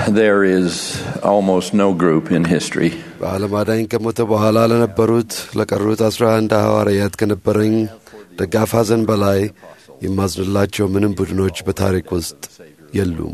There is almost no group in history በዓለም አዳኝ ከሞተ በኋላ ለነበሩት ለቀሩት አስራ አንድ ሐዋርያት ከነበረኝ ደጋፍ ሐዘን በላይ የማዝንላቸው ምንም ቡድኖች በታሪክ ውስጥ የሉም።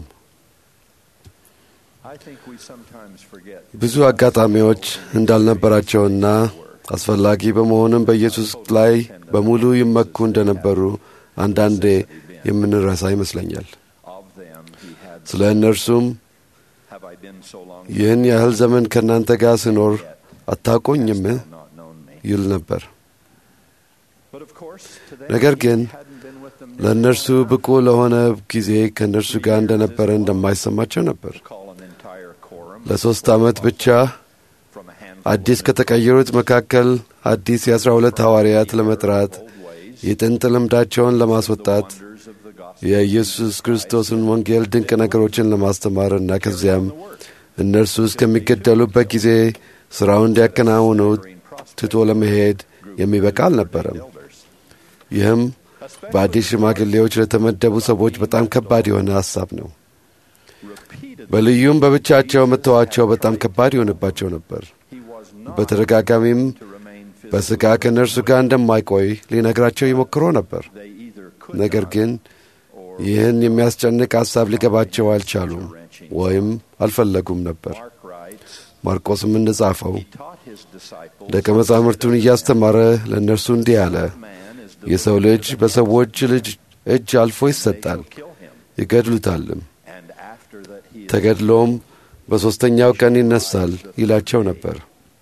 I think we sometimes forget ብዙ አጋጣሚዎች እንዳልነበራቸውና አስፈላጊ በመሆንም በኢየሱስ ላይ በሙሉ ይመኩ እንደነበሩ አንዳንዴ የምንረሳ ይመስለኛል። of them he had. ስለ እነርሱም Have I been so long ይህን ያህል ዘመን ከእናንተ ጋር ስኖር አታውቁኝም not known me? ይል ነበር። But of course, today ነገር ግን hadn't been with them ለእነርሱ ብቁ ለሆነ ጊዜ ከእነርሱ ጋር እንደነበረ እንደማይሰማቸው ነበር። call an entire quorum ለሦስት ዓመት ብቻ from a handful አዲስ ከተቀየሩት መካከል አዲስ የአስራ ሁለት ሐዋርያት ለመጥራት of ways, የጥንት ልምዳቸውን ለማስወጣት wonders of the gospel. የኢየሱስ ክርስቶስን ወንጌል ድንቅ ነገሮችን ለማስተማር እና ከዚያም እነርሱ እስከሚገደሉበት ጊዜ ሥራውን እንዲያከናውኑ ትቶ ለመሄድ የሚበቃ አልነበረም። ይህም በአዲስ ሽማግሌዎች ለተመደቡ ሰዎች በጣም ከባድ የሆነ ሐሳብ ነው። Repeatedly, በልዩም በብቻቸው መተዋቸው በጣም ከባድ ይሆንባቸው ነበር። he was not በተደጋጋሚም to remain physically. በሥጋ ከእነርሱ ጋር እንደማይቆይ ሊነግራቸው ይሞክሮ ነበር። They either could ነገር not ግን or ይህን የሚያስጨንቅ ሐሳብ ሊገባቸው አልቻሉም ወይም አልፈለጉም ነበር። Mark writes, ማርቆስም እንደጻፈው he taught his disciples ደቀ መዛሙርቱን እያስተማረ ለእነርሱ እንዲህ አለ፣ man is የሰው ልጅ በሰዎች ልጅ እጅ አልፎ ይሰጣል፣ kill him, ይገድሉታልም፣ and after that he is ተገድሎም በሦስተኛው ቀን ይነሳል ይላቸው ነበር።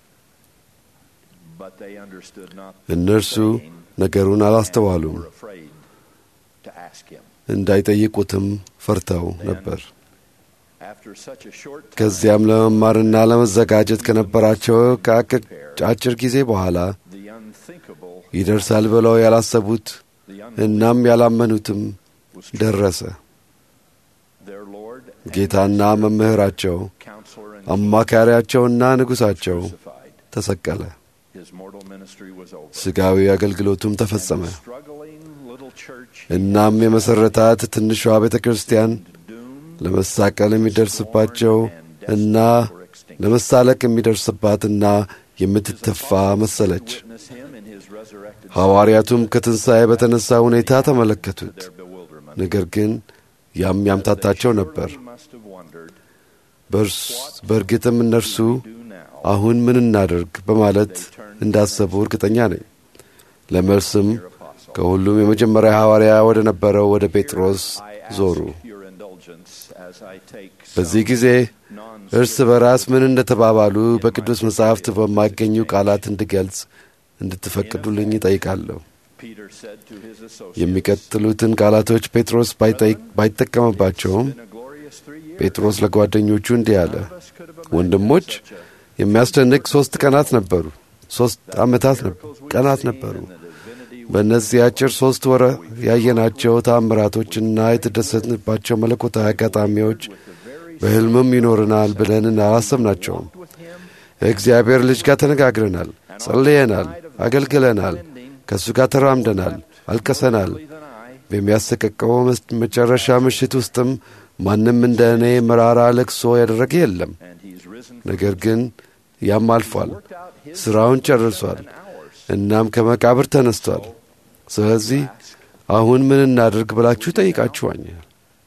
but they understood not እነርሱ ነገሩን አላስተዋሉም፣ were afraid to ask him. እንዳይጠይቁትም ፈርተው ነበር። After such a short time, ከዚያም ለመማርና ለመዘጋጀት ከነበራቸው ከአጭር ጊዜ በኋላ the unthinkable, ይደርሳል ብለው ያላሰቡት the እናም ያላመኑትም was true. ደረሰ። Their Lord and ጌታና መምህራቸው counselor and አማካሪያቸውና ንጉሣቸው crucified. ተሰቀለ። His mortal ministry was over. ሥጋዊ አገልግሎቱም ተፈጸመ። And the struggling little church እናም የመሠረታት ትንሿ ቤተ ክርስቲያን doomed ለመሳቀል የሚደርስባቸው እና ለመሳለቅ የሚደርስባትና የምትተፋ መሰለች። witness him in his resurrected ሐዋርያቱም ከትንሣኤ በተነሳ ሁኔታ ተመለከቱት። their bewilderment. ነገር ግን ያም ያምታታቸው ነበር። Surely must have wondered, በእርስ- በእርግጥም እነርሱ do now አሁን ምን እናደርግ በማለት እንዳሰቡ እርግጠኛ ነኝ። ለመልስም your apostle. ከሁሉም የመጀመሪያ ሐዋርያ ወደ ነበረው ወደ ጴጥሮስ I ዞሩ። ask your indulgence as I take በዚህ some ጊዜ እርስ በራስ ምን እንደተባባሉ በቅዱስ መጻሕፍት በማይገኙ ቃላት እንድገልጽ እንድትፈቅዱልኝ ይጠይቃለሁ። Peter said to his associates, የሚቀጥሉትን ቃላቶች ጴጥሮስ ባይጠይቅ- ባይጠቀምባቸውም "In a glorious three years, ጴጥሮስ ለጓደኞቹ እንዲህ አለ፣ none of us could have imagined ወንድሞች such a የሚያስደንቅ ሦስት ቀናት ነበሩ፣ ሦስት ዓመታት ነበሩ፣ ቀናት ነበሩ። በእነዚህ አጭር ሦስት ወረ ያየናቸው ተአምራቶችና የተደሰትንባቸው መለኮታዊ አጋጣሚዎች በሕልምም ይኖርናል ብለን አላሰብናቸውም። ከእግዚአብሔር ልጅ ጋር ተነጋግረናል፣ ጸልየናል፣ አገልግለናል፣ ከእሱ ጋር ተራምደናል፣ አልቀሰናል። በሚያሰቀቀው መስ- መጨረሻ ምሽት ውስጥም ማንም እንደ እኔ መራራ ለቅሶ ያደረገ የለም። and he's risen ነገር ግን ያም አልፏል፣ worked out his ሥራውን ጨርሷል፣ hours. እናም ከመቃብር ተነስቷል። ስለዚህ አሁን ምን እናድርግ ብላችሁ ጠይቃችኋኛል።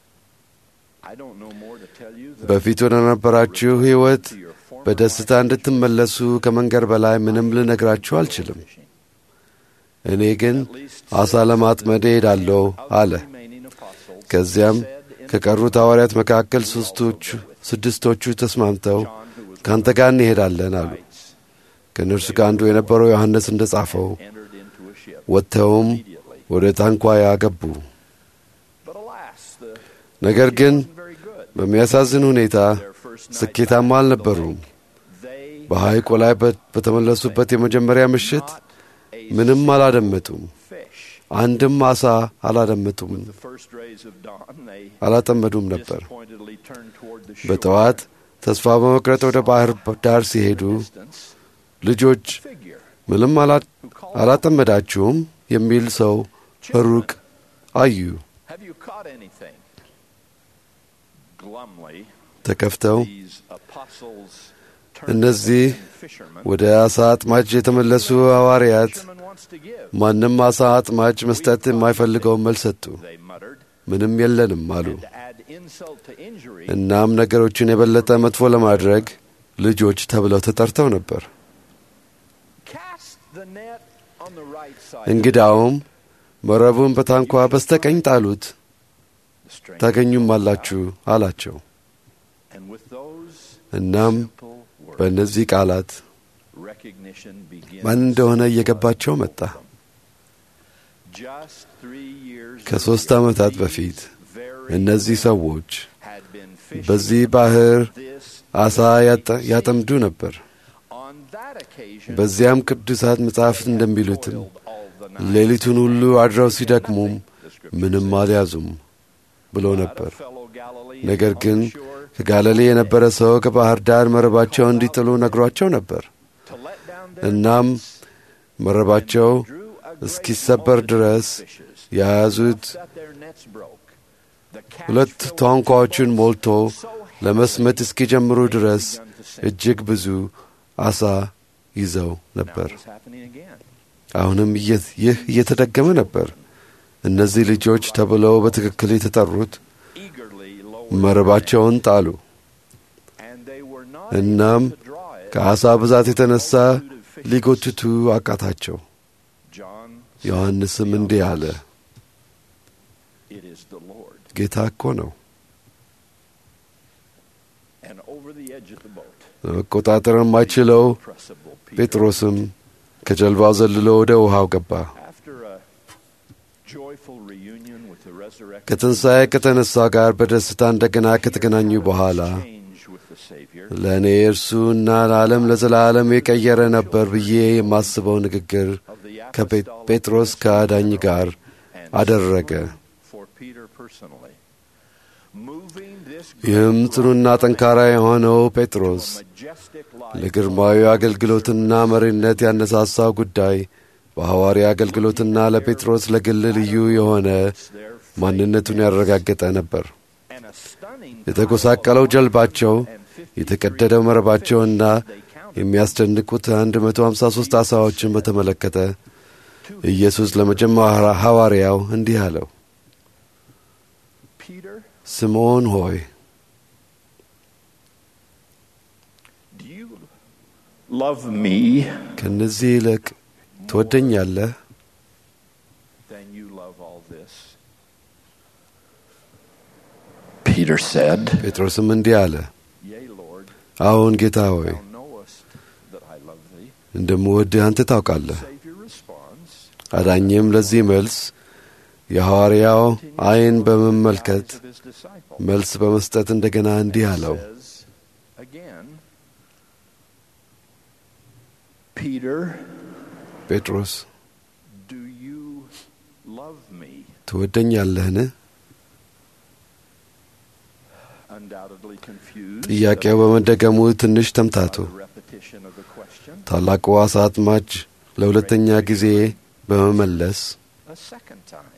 I don't know more to tell you than በፊት ወደ ነበራችሁ ሕይወት to your former በደስታ እንድትመለሱ ከመንገድ በላይ ምንም ልነግራችሁ አልችልም። fishing. እኔ ግን At least ዓሣ ለማጥመድ እሄዳለሁ አለ። the remaining apostles ከዚያም said in ከቀሩት ሐዋርያት መካከል ሦስቶቹ ስድስቶቹ ተስማምተው John, who was ከአንተ ጋር እንሄዳለን አሉ። writes, ከእነርሱ ጋር አንዱ የነበረው ዮሐንስ እንደ ጻፈው entered into a ship ወጥተውም immediately. ወደ ታንኳያ ገቡ። But alas, the ነገር ግን wasn't very good. በሚያሳዝን ሁኔታ Their first night ስኬታማ back to the አልነበሩም። lake, they በሐይቁ ላይ በ- በተመለሱበት የመጀመሪያ ምሽት not a ምንም አላደመጡም። fish. አንድም ዓሣ አላደመጡም፣ The first rays of dawn, they አላጠመዱም ነበር። disappointedly turned toward the shore. በጠዋት ተስፋ በመቁረጥ ወደ ባህር ዳር ሲሄዱ Distance, ልጆች figure ምንም አላ- who called, አላጠመዳችሁም የሚል ሰው ሩቅ አዩ። Have you caught anything? Glumly, ተከፍተው these apostles እነዚህ fishermen. ወደ አሳ አጥማጅ የተመለሱ ሐዋርያት Fisherman wants to give. ማንም አሳ አጥማጅ መስጠት የማይፈልገውን መልስ ሰጡ። They muttered. ምንም የለንም አሉ። To add insult to injury, እናም ነገሮችን የበለጠ መጥፎ ለማድረግ ልጆች ተብለው ተጠርተው ነበር። cast the net on the right side. እንግዳውም መረቡን በታንኳ በስተቀኝ ጣሉት The stranger ታገኙም አላችሁ አላቸው። And with those እናም simple words, በእነዚህ ቃላት recognition begins ማን እንደሆነ እየገባቸው መጣ። Just three years ከሦስት earlier, ዓመታት these በፊት very እነዚህ ሰዎች had been fishing በዚህ ባህር this አሳ ያጠ- ያጠምዱ ነበር። on that occasion በዚያም ቅዱሳት መጻሕፍት እንደሚሉትም toiled all the night. ሌሊቱን ሁሉ አድረው ሲደክሙም ምንም አልያዙም ብሎ But a ነበር። fellow Galilean ነገር on ግን the shore ከጋሊሌ የነበረ ሰው ከባህር ዳር መረባቸውን እንዲጥሉ ነግሯቸው ነበር። to let down their እናም nets, መረባቸው drew a great እስኪሰበር multitude ድረስ of fishes, የያዙት that their nets broke. The catch ሁለት filled the ታንኳዎችን boats ሞልቶ so heavily ለመስመጥ እስኪጀምሩ ድረስ begun to sink. እጅግ ብዙ አሳ ይዘው Now ነበር። it was happening again. አሁንም እየ- ይህ እየተደገመ ነበር። እነዚህ ልጆች ተብለው በትክክል የተጠሩት Eagerly lowered መረባቸውን ጣሉ። and they were not እናም able to draw it. ከአሳ ብዛት የተነሳ ሊጎትቱ አቃታቸው። John ዮሐንስም እንዲህ አለ፣ It is the Lord. ጌታ እኮ ነው። And over the edge of the boat, መቆጣጠር የማይችለው pressable Peter. ጴጥሮስም ከጀልባው ዘልሎ ወደ ውሃው ገባ። After a joyful reunion with the resurrected ከትንሣኤ ከተነሳው ጋር በደስታ እንደገና ከተገናኙ በኋላ change with the Savior, ለእኔ እርሱና ለዓለም ለዘላለም የቀየረ ነበር ብዬ የማስበው ንግግር of the ከጴጥሮስ ከአዳኝ ጋር and አደረገ። for Peter personally. Moving this ይህም ጽኑና ጠንካራ የሆነው ጴጥሮስ majestic life ለግርማዊ አገልግሎትና መሪነት ያነሳሳው ጉዳይ በሐዋርያ አገልግሎትና ለጴጥሮስ ለግል ልዩ የሆነ their ማንነቱን ያረጋገጠ ነበር። and a stunning የተጎሳቀለው ጀልባቸው፣ and 53 የተቀደደው መረባቸውና they counted የሚያስደንቁት 153 ዓሣዎችን በተመለከተ ኢየሱስ ለመጀመሪያ ሐዋርያው እንዲህ አለው፣ Peter, ስምዖን ሆይ do you love me ከእነዚህ ይልቅ ትወደኛለህ? than you love all this? Peter said, ጴጥሮስም እንዲህ አለ፣ Yea, Lord, አዎን ጌታ ሆይ thou knowest that I love thee. እንደምወድህ አንተ ታውቃለህ። Savior responds, አዳኝም ለዚህ መልስ የሐዋርያው ዓይን በመመልከት eyes of his disciple. መልስ በመስጠት እንደገና እንዲህ አለው፣ says again, Peter, ጴጥሮስ do you love me? ትወደኛለህን? Undoubtedly confused ጥያቄው በመደገሙ ትንሽ ተምታቱ። by the repetition of the question. ታላቁ ዓሣ አጥማጅ ለሁለተኛ ጊዜ በመመለስ A second time.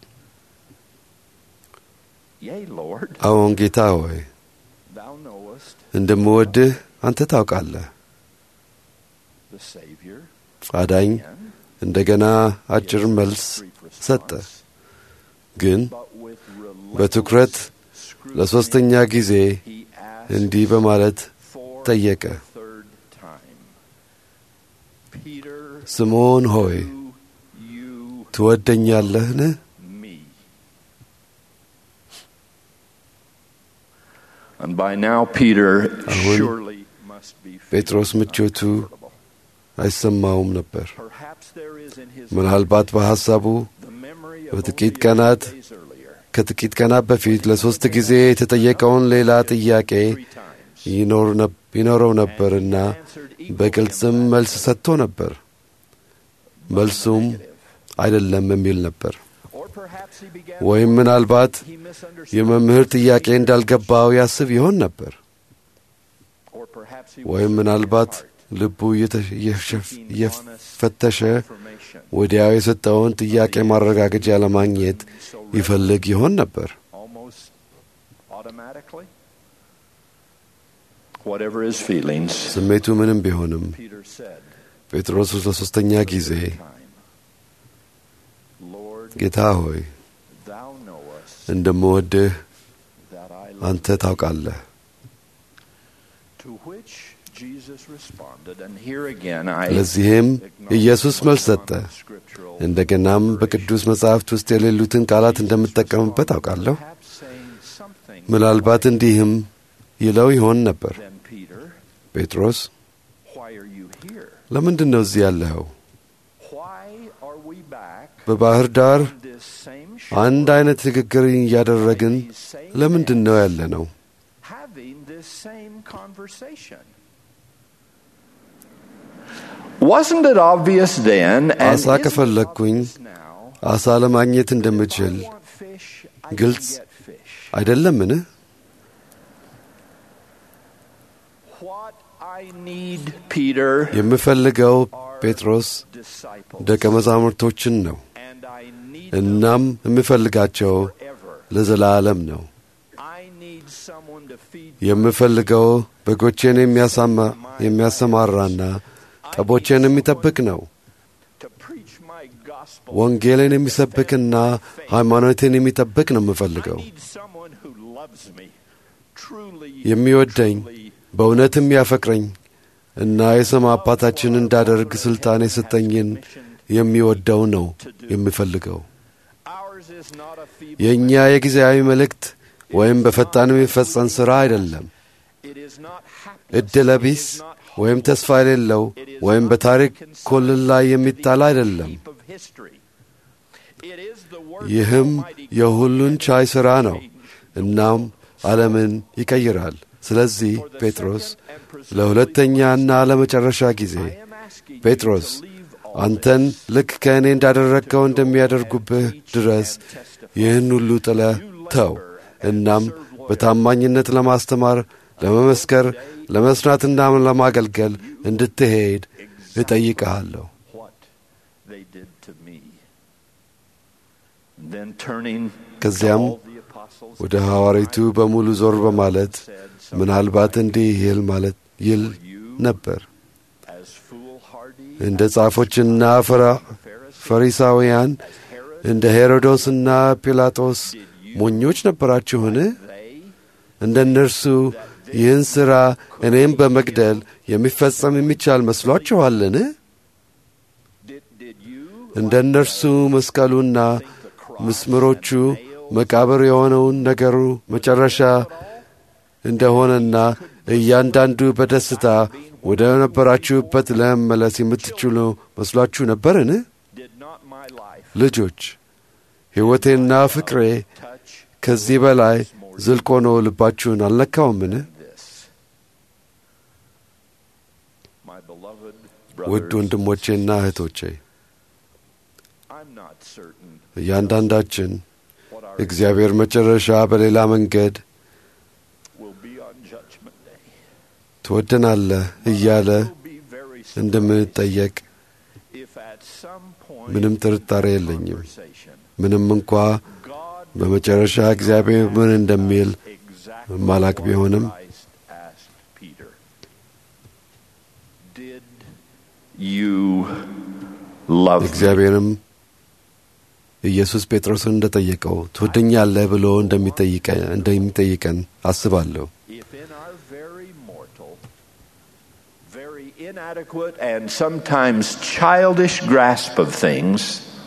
Yea, Lord, አዎን ጌታ ሆይ thou knowest እንደምወድህ አንተ ታውቃለህ። the Savior. አዳኝ Again, እንደገና አጭር መልስ brief ሰጠ። response, ግን but with በትኩረት relentless scrutiny, ለሦስተኛ ጊዜ he asked እንዲህ በማለት for ጠየቀ፣ the third time. Peter, ስምዖን ሆይ do you ትወደኛለህን? me? And by now, Peter አሁን surely must be ጴጥሮስ feeling ምቾቱ uncomfortable. አይሰማውም ነበር። Perhaps there is in his ምናልባት በሐሳቡ the memory of በጥቂት only a ቀናት few days earlier, ከጥቂት ቀናት በፊት ለሦስት ጊዜ የተጠየቀውን ሌላ ጥያቄ three times. ይኖር ነብ- ይኖረው ነበርና answered equally በግልጽም መልስ ሰጥቶ ነበር። መልሱም negative. አይደለም የሚል ነበር። Or perhaps he began ወይም to- ምናልባት he misunderstood. የመምህር ጥያቄ እንዳልገባው ያስብ ይሆን ነበር። Or perhaps he ወይም was ምናልባት searching his heart, ልቡ እየተ- እየሸፍ- seeking እየፈተሸ honest confirmation. ወዲያው የሰጠውን ጥያቄ ማረጋገጫ ለማግኘት So ይፈልግ ይሆን ነበር። almost automatically. whatever his feelings, ስሜቱ ምንም ቢሆንም Peter said, ጴጥሮስ ለሶስተኛ ጊዜ time, Lord, ጌታ ሆይ thou knowest እንደምወድህ that I love አንተ ታውቃለህ። To which Jesus responded, and here again I ለዚህም ኢየሱስ መልስ ሰጠ። acknowledge scriptural እንደገናም በቅዱስ መጻሕፍት ውስጥ የሌሉትን ቃላት እንደምጠቀምበት አውቃለሁ። perhaps saying something ምናልባት እንዲህም ይለው ይሆን ነበር፣ then Peter, ጴጥሮስ why are you here? ለምንድን ነው እዚህ ያለኸው? Why are we back በባህር ዳር on this same አንድ shore አይነት ንግግር እያደረግን these same ለምንድን ነው days, ያለ ነው? having this same conversation? Wasn't it obvious then, and አሳ isn't it ከፈለግኩኝ obvious now, አሳ ለማግኘት እንደምችል if I want fish, I can ግልጽ get fish. አይደለምን? What I need, Peter, የምፈልገው are ጴጥሮስ disciples. ደቀ መዛሙርቶችን ነው። And I need እናም የምፈልጋቸው them forever. ለዘላለም ነው። I need someone to feed የምፈልገው በጎቼን የሚያሳማ- የሚያሰማራና ጠቦቼን የሚጠብቅ ነው። to preach my gospel. ወንጌልን የሚሰብክና ሃይማኖትን የሚጠብቅ ነው የምፈልገው። I need someone who loves me, truly, የሚወደኝ truly በእውነትም ያፈቅረኝ እና የሰማ አባታችን እንዳደርግ ሥልጣን የሰጠኝን የሚወደው ነው የምፈልገው። Ours is not a feeble የእኛ የጊዜያዊ መልእክት ወይም በፈጣን የሚፈጸም ሥራ አይደለም። It is not hapless. ዕድለ ቢስ It is not ወይም ተስፋ የሌለው It is ወይም not በታሪክ consigned ኮልል ላይ to the የሚጣል አይደለም። heap of history. It is the work ይህም of Almighty God የሁሉን that ቻይ ሥራ change ነው። the እናም world. ዓለምን ይቀይራል። ስለዚህ For the ጴጥሮስ second and presumably ለሁለተኛና ለመጨረሻ ጊዜ I am asking you ጴጥሮስ to leave all አንተን this ልክ ከእኔ እንዳደረግከው እንደሚያደርጉብህ ድረስ ይህን ሁሉ ጥለህ ተው። እናም በታማኝነት ለማስተማር፣ ለመመስከር፣ ለመስራትና ለማገልገል እንድትሄድ እጠይቅሃለሁ። what they did to me. Then turning ከዚያም to all the apostles ወደ ሐዋርያቱ በሙሉ ዞር በማለት ምናልባት እንዲህ ይል ማለት ይል ነበር as foolhardy እንደ ጻፎችና ፈራ- ፈሪሳውያን እንደ ሄሮዶስና ጲላጦስ ሞኞች ነበራችሁን? they እንደ እነርሱ ይህን ሥራ እኔም በመግደል የሚፈጸም የሚቻል መስሏችኋልን? did, did you እንደ እነርሱ መስቀሉና ምስምሮቹ መቃብር የሆነውን ነገሩ መጨረሻ እንደሆነና እያንዳንዱ በደስታ ወደ ነበራችሁበት ለመመለስ የምትችሉ መስሏችሁ ነበርን? did not my life ልጆች ሕይወቴና ፍቅሬ touch ከዚህ በላይ ዝልቅ ሆኖ ልባችሁን አልነካውምን? this? My beloved ውድ brothers, ወንድሞቼና እህቶቼ I'm not certain እያንዳንዳችን what our እግዚአብሔር መጨረሻ በሌላ መንገድ will be on Judgment Day. ትወደናለህ እያለ We'll be very surprised እንደምንጠየቅ if at some point ምንም in ጥርጣሬ the የለኝም። conversation, ምንም እንኳ God በመጨረሻ እግዚአብሔር ምን እንደሚል exactly ማላቅ what ቢሆንም Christ asked Peter. Did you love me? እግዚአብሔርም ኢየሱስ ጴጥሮስን እንደጠየቀው ትወደኛለህ ብሎ እንደሚጠይቀ- እንደሚጠይቀን አስባለሁ። If in our very mortal, very inadequate, and sometimes childish grasp of things,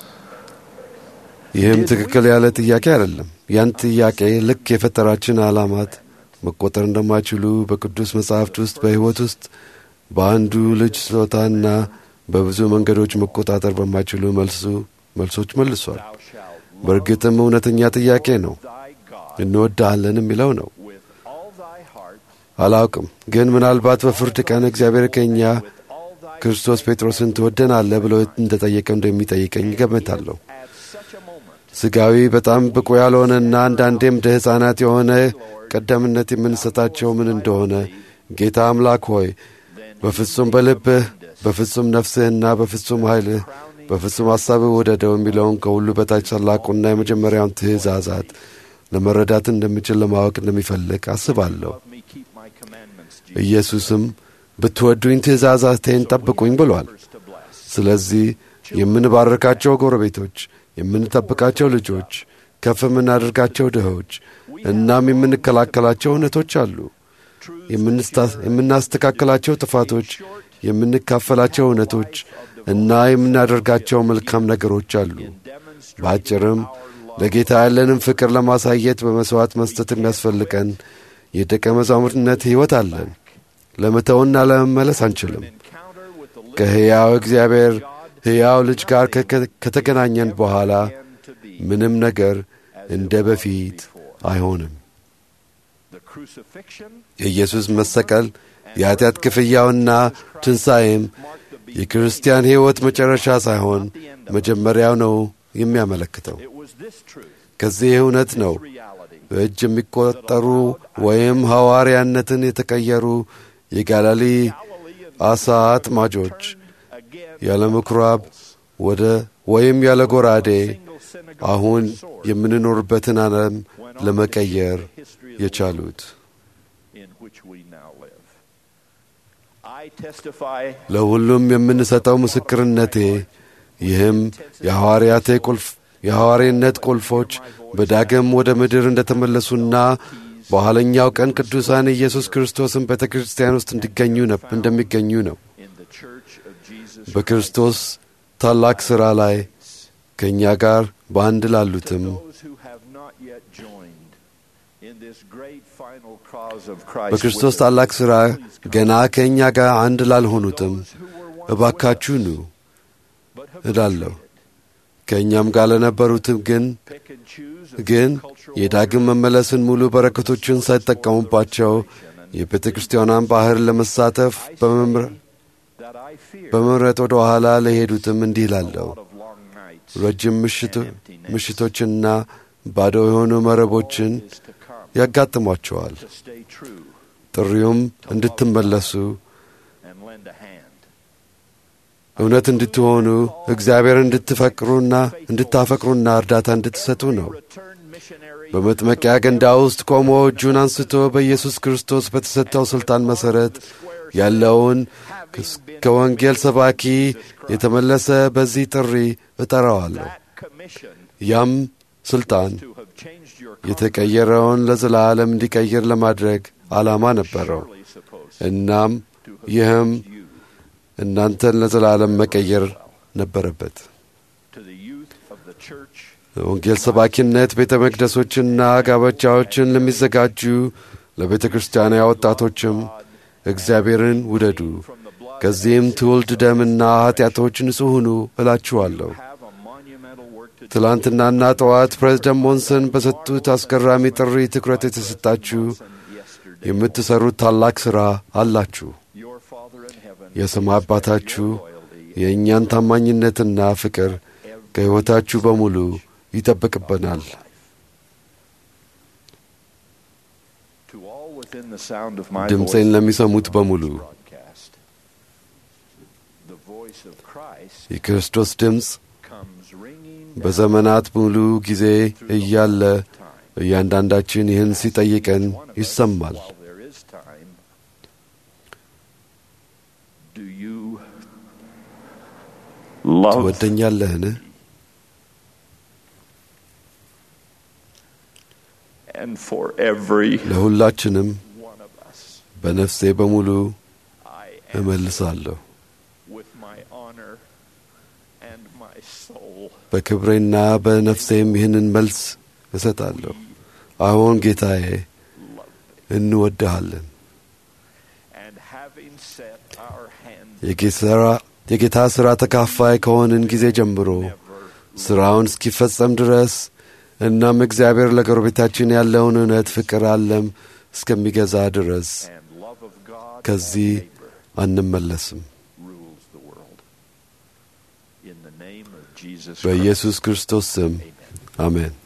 ይህም ትክክል ያለ ጥያቄ አይደለም። ያን ጥያቄ ልክ የፈጠራችን ዓላማት መቆጠር እንደማይችሉ በቅዱስ መጻሕፍት ውስጥ በሕይወት ውስጥ በአንዱ ልጅ ስጦታና በብዙ መንገዶች መቆጣጠር በማይችሉ መልሱ መልሶች መልሷል። thou shalt በእርግጥም እውነተኛ ጥያቄ ነው። thy God እንወድሃለን የሚለው ነው። with all thy heart, አላውቅም፣ ግን ምናልባት በፍርድ ቀን እግዚአብሔር ከእኛ with all thy ክርስቶስ ጴጥሮስን ትወደናለህ ብሎ እንደጠየቀው እንደሚጠይቀኝ እገምታለሁ። at such a moment. ስጋዊ በጣም ብቁ ያልሆነና አንዳንዴም እንደ ሕፃናት የሆነ ቀደምነት የምንሰጣቸው ምን እንደሆነ ጌታ አምላክ ሆይ በፍጹም በልብህ በፍጹም ነፍስህና በፍጹም ኃይልህ በፍጹም ሐሳብህ ውደደው የሚለውን ከሁሉ በታች ታላቁና የመጀመሪያውን ትእዛዛት ለመረዳት እንደምችል ለማወቅ እንደሚፈልግ አስባለሁ። Love me, keep my commandments. ኢየሱስም ብትወዱኝ ትእዛዛቴን ጠብቁኝ ብሏል። ስለዚህ የምንባርካቸው ጎረቤቶች፣ የምንጠብቃቸው ልጆች፣ ከፍ የምናደርጋቸው ድሆች እናም የምንከላከላቸው እውነቶች አሉ። የምናስተካከላቸው ጥፋቶች፣ የምንካፈላቸው እውነቶች እና የምናደርጋቸው መልካም ነገሮች አሉ። በአጭርም ለጌታ ያለንን ፍቅር ለማሳየት በመሥዋዕት መስጠት የሚያስፈልገን የደቀ መዛሙርትነት ሕይወት አለን። ለመተውና ለመመለስ አንችልም። ከሕያው እግዚአብሔር ሕያው ልጅ ጋር ከተገናኘን በኋላ ምንም ነገር እንደ በፊት አይሆንም። የኢየሱስ መሰቀል የኀጢአት ክፍያውና ትንሣኤም የክርስቲያን ሕይወት መጨረሻ ሳይሆን መጀመሪያው ነው የሚያመለክተው። ከዚህ እውነት ነው በእጅ የሚቆጠሩ ወይም ሐዋርያነትን የተቀየሩ የጋላሊ አሳ አጥማጆች ያለ ምኵራብ ወደ ወይም ያለ ጎራዴ አሁን የምንኖርበትን ዓለም ለመቀየር የቻሉት። ለሁሉም የምንሰጠው ምስክርነቴ ይህም የሐዋርያቴ ቁልፍ የሐዋርያነት ቁልፎች በዳግም ወደ ምድር እንደ ተመለሱና በኋለኛው ቀን ቅዱሳን ኢየሱስ ክርስቶስን ቤተ ክርስቲያን ውስጥ እንዲገኙ እንደሚገኙ ነው። በክርስቶስ ታላቅ ሥራ ላይ ከእኛ ጋር በአንድ ላሉትም በክርስቶስ ታላቅ ሥራ ገና ከእኛ ጋር አንድ ላልሆኑትም እባካችሁ ኑ እላለሁ። ከእኛም ጋር ለነበሩትም ግን ግን የዳግም መመለስን ሙሉ በረከቶችን ሳይጠቀሙባቸው የቤተ ክርስቲያኗን ባህር ለመሳተፍ በመምረጥ ወደ ኋላ ለሄዱትም እንዲህ ላለው ረጅም ምሽቶችና ባዶ የሆኑ መረቦችን ያጋጥሟቸዋል። ጥሪውም እንድትመለሱ እውነት እንድትሆኑ እግዚአብሔር እንድትፈቅሩና እንድታፈቅሩና እርዳታ እንድትሰጡ ነው። በመጥመቂያ ገንዳ ውስጥ ቆሞ እጁን አንስቶ በኢየሱስ ክርስቶስ በተሰጠው ሥልጣን መሠረት ያለውን ከወንጌል ሰባኪ የተመለሰ በዚህ ጥሪ እጠራዋለሁ። ያም ሥልጣን የተቀየረውን ለዘላለም እንዲቀይር ለማድረግ ዓላማ ነበረው። እናም ይህም እናንተን ለዘላለም መቀየር ነበረበት። ወንጌል ሰባኪነት ቤተ መቅደሶችና ጋብቻዎችን ለሚዘጋጁ ለቤተ ክርስቲያና ወጣቶችም እግዚአብሔርን ውደዱ፣ ከዚህም ትውልድ ደምና ኀጢአቶች ንጹሕ ሁኑ እላችኋለሁ። ትላንትናና ጠዋት ፕሬዝደንት ሞንሰን በሰጡት አስገራሚ ጥሪ ትኩረት የተሰጣችሁ የምትሠሩት ታላቅ ሥራ አላችሁ። የሰማይ አባታችሁ የእኛን ታማኝነትና ፍቅር ከሕይወታችሁ በሙሉ ይጠብቅብናል። ድምፄን ለሚሰሙት በሙሉ የክርስቶስ ድምፅ በዘመናት ሙሉ ጊዜ እያለ እያንዳንዳችን ይህን ሲጠይቀን ይሰማል። ትወደኛለህን? ለሁላችንም በነፍሴ በሙሉ እመልሳለሁ። በክብሬና በነፍሴም ይህንን መልስ እሰጣለሁ። አሁን ጌታዬ እንወድሃለን። የጌታ ሥራ ተካፋይ ከሆንን ጊዜ ጀምሮ ሥራውን እስኪፈጸም ድረስ እናም እግዚአብሔር ለጎረቤታችን ያለውን እውነት ፍቅር አለም እስከሚገዛ ድረስ ከዚህ አንመለስም። በኢየሱስ ክርስቶስ ስም አሜን።